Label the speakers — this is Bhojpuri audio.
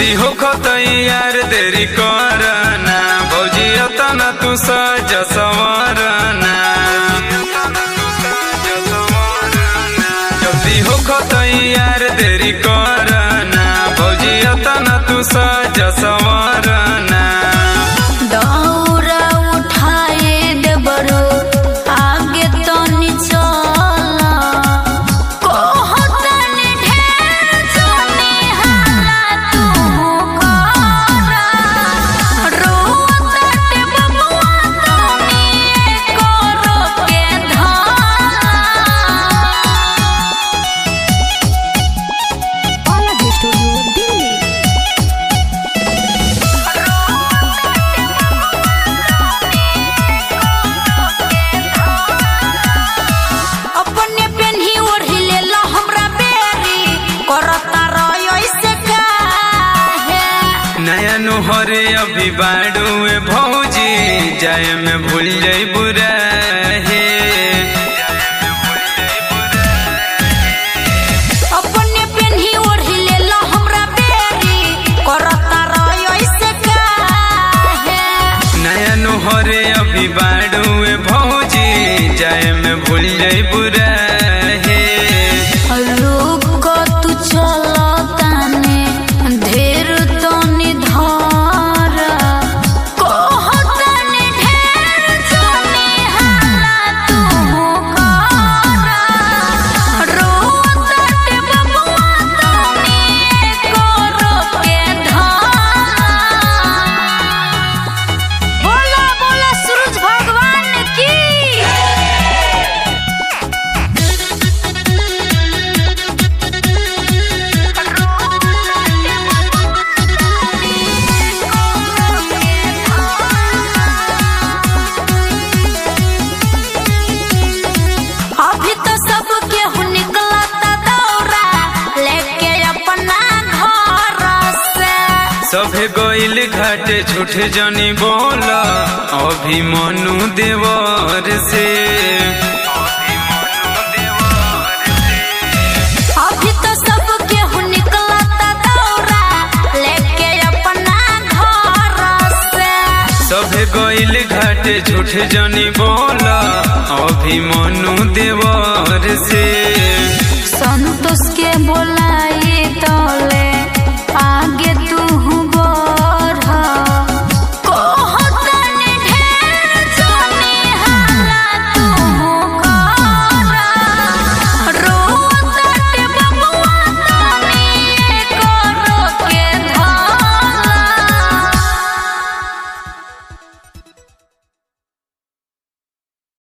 Speaker 1: जल्दी हो यार देरी करना भौजी तना तू सज संवरना जल्दी हो यार देरी करना भौजी तना तू सज संवरना
Speaker 2: दौरा उठाए देबरो आगे तनी चल कहतनी ढेर जनी हाला तू कर रोताटे बबुआ तनी करो के धाला
Speaker 3: Palace Studio Delhi.
Speaker 2: अपने पेन्ही ओढ़ी लेला हमरा बेरी करता रहो ऐसे काहे
Speaker 1: नया नुहरे अभी बाड़ुए भौजी जाए में भूल जाई बुरा है
Speaker 2: अपने पेन्ही ओढ़ी लेला हमरा बेरी करता रहो ऐसे काहे
Speaker 1: नया नुहरे अभी बाड़ुए भौजी जाए में भूल जाई बुरा है
Speaker 2: रुक तू चलताने ढेर तनी धर कहतनी ढेर जनी हाला तू कर रोताटे बबुआ तनी करो के धाला बोला बोला सूरज भगवान की अभी तो सब केहू निकलता दौरा लेके अपना घर से
Speaker 1: सभे गइल घाटे झूठ जनी बोल अभी मनु देवर से
Speaker 2: अभी तो सब केहू निकलता दौरा लेके अपना घर से
Speaker 1: सभे गइल घाटे झूठ जनी बोल अभी मनु देवर से